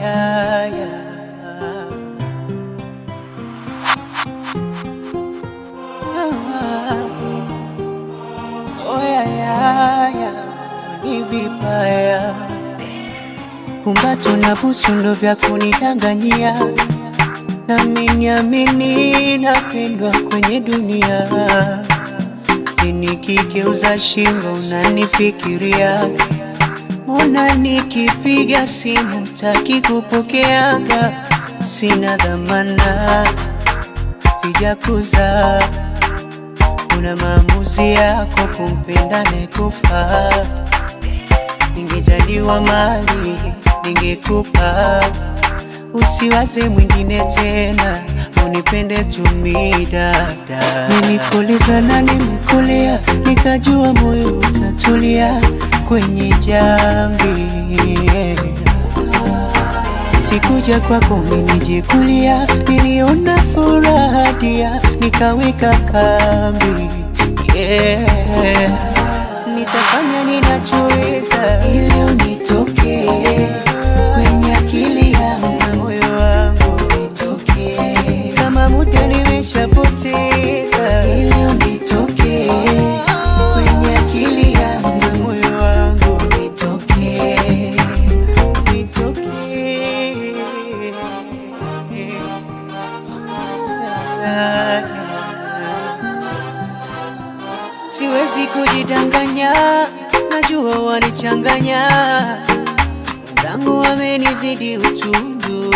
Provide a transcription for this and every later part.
yeah, yeah. Oh, yeah, yeah, yeah. Ni vibaya kumbato na busu ndo vya kunidanganyia, nami niamini napendwa kwenye dunia. Nikigeuza shingo unanifikiria, mbona nikipiga simu taki kupokeaga? Sina dhamana, sijakuza una maamuzi yako kumpenda nekufa. Ningejaliwa mali ningekupa, usiwaze mwingine tena, unipende tumi dada. Nilikuuliza na nimekulia, nikajua moyo utatulia kwenye jambi Sikuja kwako minijikulia, niliona furaha dia, nikaweka kambi yeah. Nitafanya ninachoweza ili unitokee kwenye akili yangu na moyo wangu nitokee, kama muda nimeshapoteza ili unitokee kwenye akili yangu na moyo wangu nitokee, Siwezi kujidanganya, najua wanichanganya, wenzangu wamenizidi utundu,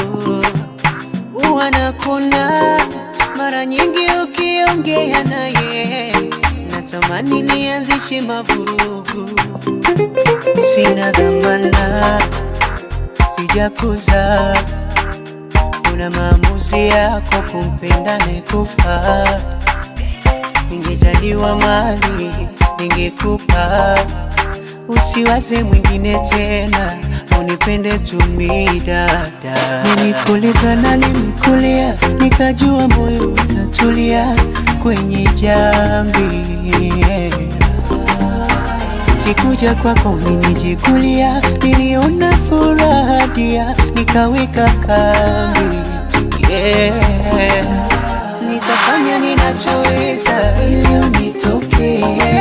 wanakona mara nyingi ukiongea naye, natamani nianzishe mavurugu, sina dhamana, sijakuza una maamuzi yako kumpenda nekufa. Ningejaliwa mali ningekupa, usiwaze mwingine tena, unipende tumi dada. Nilikuuliza na nimekulia, nikajua moyo utatulia kwenye jambi Sikuja kwako minijikulia, niliona furaha dia, nikaweka kambi yeah. Nitafanya ninachoweza ili unitokee